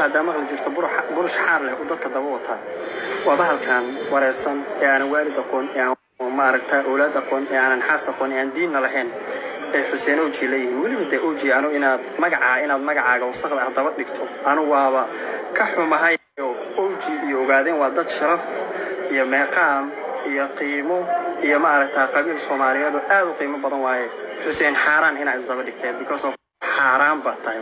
haddaa maqli jirto burush xaar leh uu dadka daba wataa waa bahalkan wareersan ee aanan waalid aqoon ee aan maaragta awlaad aqoon ee aanan xaas aqoon ee aan diinna lahayn ee xuseen oji leeyihiin weliba dee oji anu inaad magacaa inaad magacaaga wasaqda ah daba dhigto anu waaba ka xumahay oji iyo ogaadeen waa dad sharaf iyo meeqaam iyo qiimo iyo maaragta qabiil soomaaliyeed oo aad u qiimo badan waaye xuseen xaaraan inaa isdaba dhigteen because of xaaraan baa tahay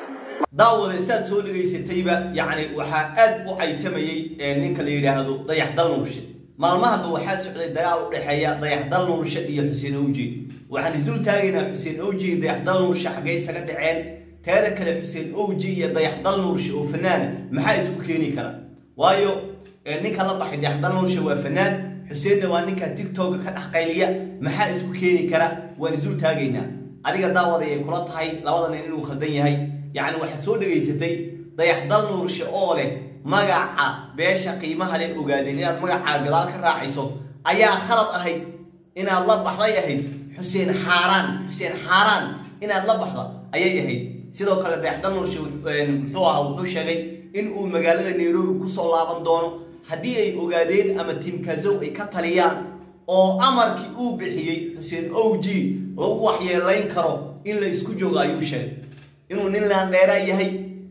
daawada saad soo dhegaysatayba yacni waxaa aad u caytamayey ninka la yidhaahdo dayax dal nuurshe maalmahaba waxaa socday dagaal u dhexeeya dayax dal nuurshe iyo xuseen owji waxaan isul taagaynaa xuseen owji iyo dayax dal nuurshe xaggay isaga dhaceen teeda kale xuseen owji iyo dayax dal nuurshe oo fanaana maxaa isku keeni kara waayo ninka la baxay dayax dal nuurshe waa fanaan xuseenna waa ninka tigtoga ka dhex qayliya maxaa isku keeni kara waan isul taagaynaa adiga daawada ayay kula tahay labadan inuu khaldan yahay yacni waxaad soo dhegaysatay dayax dal nuurshe oo leh magaca beesha qiimaha leh ogaadeen inaad magacaa gadaal ka raacayso ayaa khalad ahayd inaad la baxday ahayd xuseen xaaraan xuseen xaaraan inaad la baxda ayay ahayd sidoo kale dayax dal nuurshe muxuu ahaa wuxuu sheegay in uu magaalada nairobi kusoo laaban doono haddii ay ogaadeen ama tiimkazow ay ka taliyaan oo amarkii uu bixiyey xuseen owji lagu waxyeelayn karo in la isku joogo ayuu sheegay inuu nin laandheeraa yahay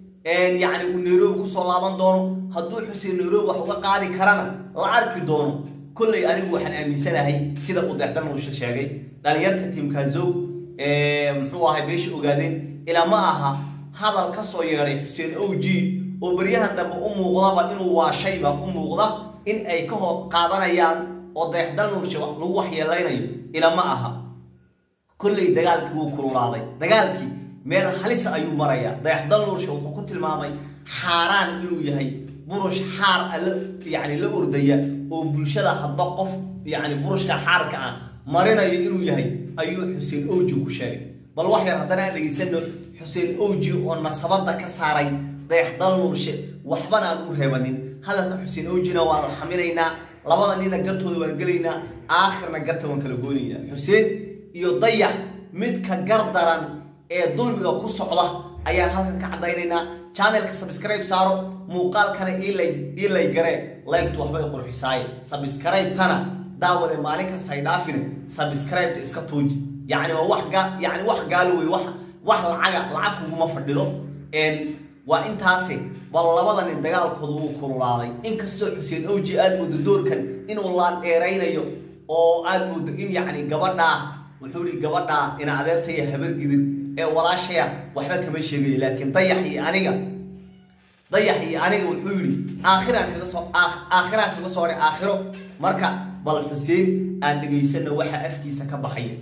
yacni uu nairobi kusoo laaban doono hadduu xuseen nairobi wax uga qaadi karana la arki doono kolley anigu waxaan aaminsanahay sida uu deexdan nuusha sheegay dhalinyarta tiimkazow muxuu ahay beesha ogaadeen ilaa ma aha hadal ka soo yeedhay xuseen owji oo baryahan dambe u muuqdaba inuu waashayba u muuqda in ay ka hor qaadanayaan oo dayaxdal nuurshe lagu waxyeelaynayo ila ma aha kolley dagaalkii wuu kululaaday dagaalkii meel halisa ayuu marayaa dayaxdal nuurshe wuxuu ku tilmaamay xaaraan inuu yahay burush xaar alla yacni la ordaya oo bulshada hadba qof yacni burushka xaarka ah marinayo inuu yahay ayuu xuseen owji ku sheegay bal wax yar haddana aan dhegaysano xuseen owji oo nasabadda ka saaray dayaxdal nuurshe waxbana aan u reebanin hadalka xuseen owjina waan la xaminaynaa labada nina gartooda waan gelaynaa aakhirna garta waan kala goonaynaa xuseen iyo dayax midka gar daran ee dulmiga ku socda ayaan halkan ka caddaynaynaa channelka subscribe saaro muuqaalkana ii lay garee laygtu waxbay qurxisaaye subscribe-tana daawade maalin kasta hay dhaafine subscribe-ta iska tuuji yacni waa wax ga yacni wax gaalo wey wax wax lacaga lacag kuguma fadhido waa intaasi bal labada nin dagaalkooda wuu kululaaday inkastoo xuseen owji aad moodo doorkan inuu laan dheeraynayo oo aad moodo in yacni gabadhaa wuxuu ihi gabadhaa ina adeertaya habargidir ee walaashaya waxba kama sheegayo laakiin dayax iyo aniga dayax iyo aniga wuxuu yidhi aakhiraan kaga soo aakhiraan kaga soo dhay aakhiro marka bal xuseen aan dhegaysano waxa afkiisa ka baxaya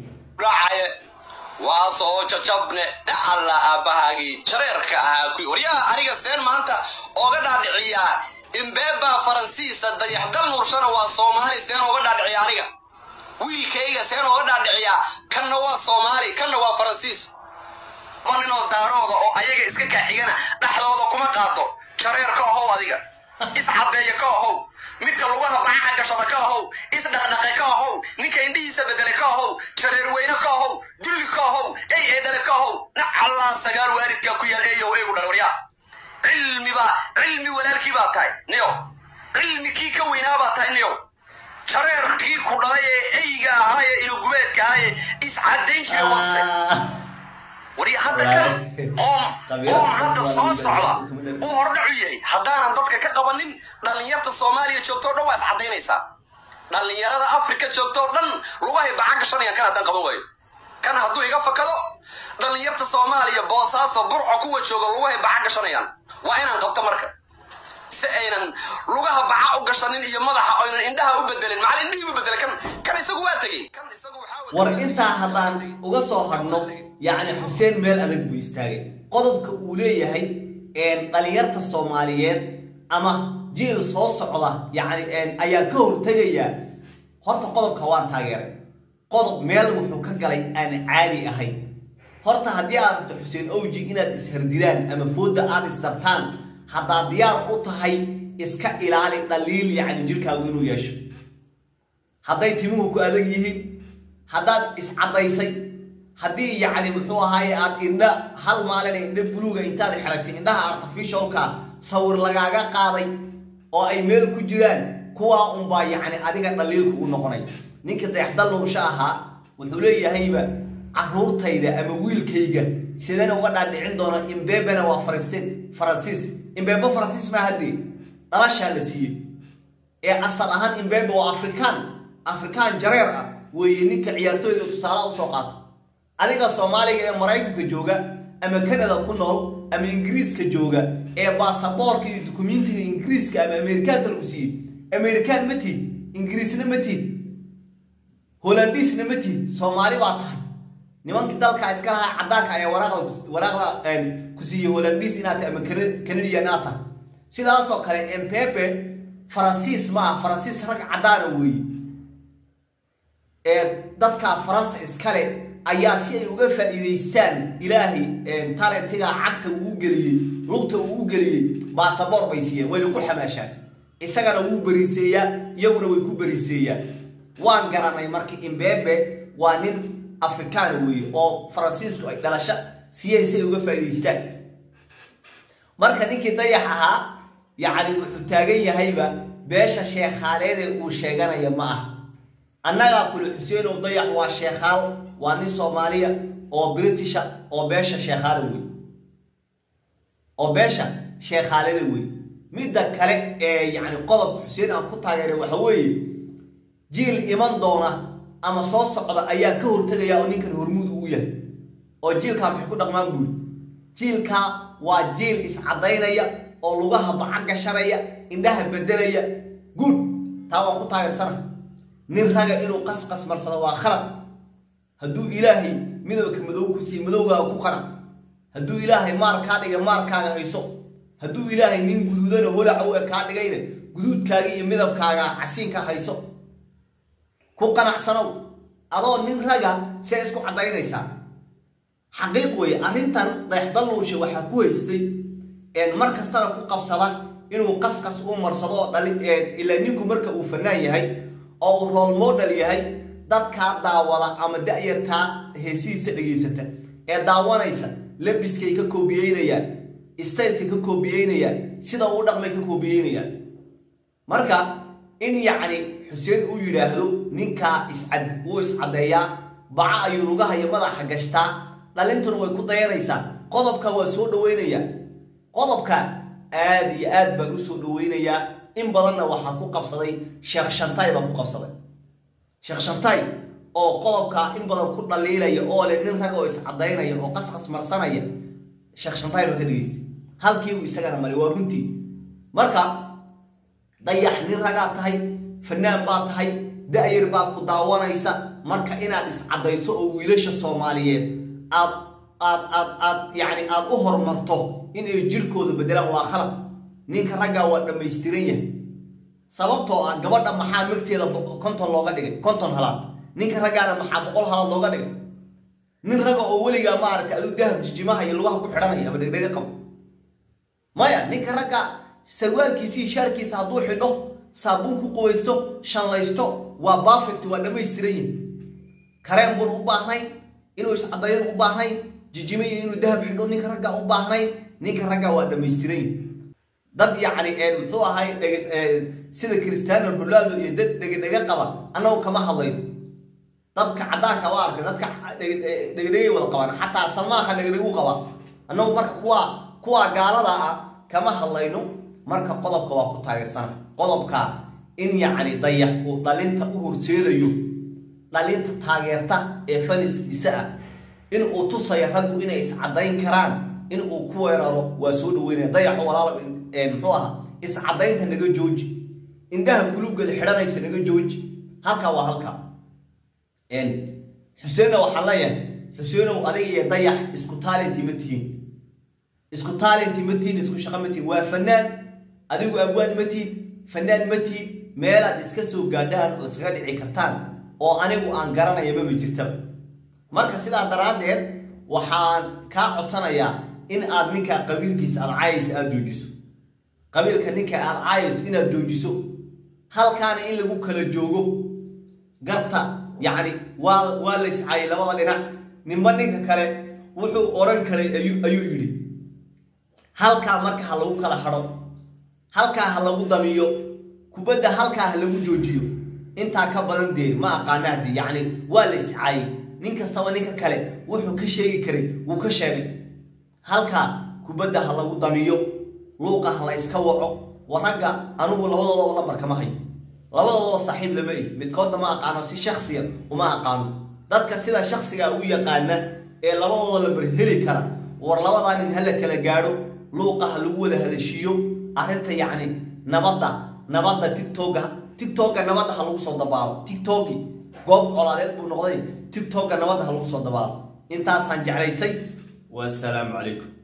waa soo jajabne dhacalla aabbahaagii jareerka ahaa kuwi waryaha aniga seen maanta ooga dhaadhiciyaa imbeebaa faransiisa dayaxdal nuurshana waa soomaali seen ooga dhaadhiciya aniga wiilkayga seen ooga dhaadhiciyaa kanna waa soomaali kanna waa faransiis ma ninoo daarooda oo ayaga iska kaaxigana dhexdooda kuma qaado jareer ka ahow adiga iscaddeeya ka ahow midka lugaha bacaha gashada ka ahow isdhaqdhaqe ka ahow ninka indhihiisa bedele ka ahow jareerweyne ka ahow dulli ka ahow ey ee dhale ka ahow nacallaa sagaal waalidkaa ku yaal eeyow eegu dhal waryaa cilmibaa cilmi walaalkii baa tahay niyow cilmi kii ka weynaa baa tahay niyow jareerkii ku dhalay ee eyga ahaaye inugubeedka ahaaye iscaddayn jira wase warya hadda kan qoom qoom hadda soo socda uu hordhacu yahay haddaanan dadka ka qabanin dhallinyarta soomaaliya joogtoo dhan waa iscadaynaysaa dhallinyarada afrika joogtoo dhan lugahay baca gashanayaan kan haddaan qaban waayo kan hadduu iga fakado dhallinyarta soomaaliya boosaaso burco kuwa jooga lugahay baca gashanayaan waa inaan qabto marka si aynan lugaha baca u gashanin iyo madaxa aynan indhaha u bedelin macal indhihii u bedele kan kan isagu waa tegey kan isagu waxaa war intaa haddaan uga soo hadhno yacni xuseen meel adag buu istaagay qodobka uu leeyahay dhalinyarta soomaaliyeed ama jiil soo socda yacni ayaa ka hortegaya horta qodobka waan taageeray qodob meel wuxuu ka galay aan caadi ahayn horta haddii aad rabto xuseen owji inaad ishardidaan ama foodda aad istartaan haddaad diyaar u tahay iska ilaali dhaliil yacni jirkaagu inuu yeesho hadday timuhu ku adag yihiin haddaad iscaddaysay haddii yacni muxuu ahaaye aad indha hal maalina indha buluuga intaad xidhatay indhaha artificialka sawir lagaaga qaaday oo ay meel ku jiraan kuwaa unbaa yacni adiga dhaliilka u noqonay ninka dayaxdal nuusha ahaa wuxuu leeyahayba caruurtayda ama wiilkayga sidana uga dhaadhicin doona imbebena waa faristiin faransiis imbebe faransiis maa haddee dhalashaa la siiyey ee asal ahaan imbebe waa afrikaan afrikaan jareer ah weeye ninka ciyaartooyda tusaalaha usoo qaata adiga soomaaliga ee maraykanka jooga ama canada ku nool ama ingiriiska jooga ee baasaboorka iyo dukumentiga ingiriiska ama amerikaanka lagu siiyey amerikaan ma tiid ingiriisna ma tiid holandiisna ma tiid soomaali baa tahay nimankii dalka iska lahaa cadaanka ayaa waraaqda waraaqda ku siiyey holandiis inaad tahay ama canadian inaad tahay sidaasoo kale empepe faransiis ma ah faransiis rag cadaana weeye ee dadka faransa iskale ayaa si ay uga faa'iidaystaan ilaahay talentiga cagta uu u geliyey lugta uu u geliyey baasaboor bay siiyeen wayna ku xamaashaan isagana wuu beriiseeyaa iyaguna way ku beriiseeyaan waan garanay marka imbebe waa nin afrikaan weeye oo faransiisku ay dhalasho siiyeen si ay uga faa'iidaystaan marka ninkii dayax ahaa yacni wuxuu taagan yahayba beesha sheekhaaleedee uu sheeganaya ma ah annagaa kuli xuseenow dayax waa sheekhaal waa nin soomaaliya oo britisha oo beesha sheekhaala wey oo beesha sheekhaalada wey midda kale ee yacni qodobka xuseen aan ku taageeray waxa weeye jiil iman doona ama soo socda ayaa ka hortegaya oo ninkan hormuud uu yahay oo jiilkaa maxay ku dhaqmaan buuli jiilkaa waa jiil iscadaynaya oo lugaha baca gashanaya indhaha bedelaya guud taa waan ku taageersana nin raga inuu qasqas marsado waa khalad hadduu ilaahay midabka madow ku siiye madowgaaga ku qanac hadduu ilaahay maar kaa dhiga maarkaaga hayso hadduu ilaahay nin guduudana holaca u e kaa dhigayna guduudkaaga iyo midabkaaga casiinka hayso ku qanacsanow adoo nin raga see isku caddaynaysaa xaqiiq weeye arrintan dayaxdalluushe waxaa ku haystay mar kastana ku qabsada inuu qasqas u marsado oo dhali ilaa ninku marka uu fanaan yahay oo uu rool model yahay dadkaa daawada ama da-yartaa heesihiisa dhegaysata ee daawanaysa labiskay ka koobiyeynayaan staylkay ka koobiyeynayaan sida uu dhaqmay ka koobiyeynayaan marka in yacni xuseen uu yidhaahdo ninkaa iscad wuu iscaddeeyaa baca ayuu lugaha iyo madaxa gashtaa dhalintuna way ku dayanaysaa qodobka waa soo dhaweynayaa qodobka aad iyo aad baan u soo dhaweynayaa in badanna waxaa ku qabsaday sheekh shantay baa ku qabsaday sheekh shantay oo qodobkaa in badan ku dhaliilaya oo leh nin rag oo iscadaynaya oo qasqas marsanaya sheekh shantay baa ka dhegeystay halkiibuu isagana maray waa runtii marka dayax nin ragaa tahay fanaan baa tahay da-yar baad ku daawanaysa marka inaad iscaddayso oo wiilasha soomaaliyeed aad aad aad aad yacni aad u horumarto inay jirkooda bedelaan waa khalad ninka raggaa waa dhammaystiran yahay sababtoo ah gabadha maxaa magteeda konton looga dhigay konton halaad ninka raggaana maxaa boqol halaad looga dhigay nin raga oo weligaa maaragtay aduu dahab jijimaha iyo lugaha ku xidhanaya ama dhegdhega qabo maya ninka ragga sarwaalkiisii shaarkiisa hadduu xidho saabuun ku qubaysto shanlaysto waa bafect waa dhammaystiran yahay kareen bun u baahnayn inuu iscadayn u baahnayn jijime iyo inuu dahab xidho ninka ragga u baahnayn ninka ragga waa dhammaystiran yahay dad yacni muxuu ahay sida cristiano ronaldo iyo dad dhegedhege qaba annagu kama hadlayno dadka caddaanka waa arkay dadka dhegedhegay wada qabaan xataa salmaanka dhegedhegu qaba annagu marka kuwa kuwa gaalada ah kama hadlayno marka qodobka waa ku taageersana qodobka in yacni dayax uu dhalinta u horseedayo dhalinta taageerta ee faniskiisa ah in uu tusayo raggu inay iscadayn karaan in uu ku weeraro waa soo dhaweynaya dayaxo walaalo muxuu ahaa iscadaynta naga jooji indhaha gulubgeeda xidhanaysa naga jooji halkaa waa halkaa xuseenna waxaan leeyahay xuseenow adiga iyo dayax isku taalinti ma tihiin isku taalinti ma tihiin isku shaqo ma tihiin waa fanaan adigu abwaan ma tihid fanaan ma tihid meelaad iska soo gaadhaan oo iskaga dhici kartaan oo anigu aan garanaya maba jirtaba marka sidaa daraaddeed waxaan kaa codsanayaa in aad ninkaa qabiilkiisa aad caayaysa aada joojiso qabiilka ninka aad caayayso inaad joojiso halkaana in lagu kala joogo garta yacni waa waa layscaayay labada dhinac ninba ninka kale wuxuu oran karay ayuu ayuu yidhi halkaa marka ha lagu kala hadho halkaa ha lagu damiyo kubadda halkaa ha lagu joojiyo intaa ka badan dee ma aqaana haddii yacni waa la iscaayay nin kastaba ninka kale wuxuu ka sheegi karay wuu ka sheegay halkaa kubadda ha lagu damiyo luuqa ha la iska waco wa ragga anugu labadoodaba lambar kama hayo labadoodaba saaxiib lama ihi midkoodna ma aqaano si shaksiya uma aqaano dadka sida shaksiga u yaqaana ee labadooda lambar heli kara war labadaa nin hala kala gaadho luuqa ha lagu wada hadashiiyo arrinta yacni nabadda nabadda tigtoga tigtoga nabadda ha lagu soo dabaalo tigtogi goob colaadeed buu noqday tigtoga nabadda ha lagu soo dabaalo intaasaan jeclaysay wasalaamu calaykum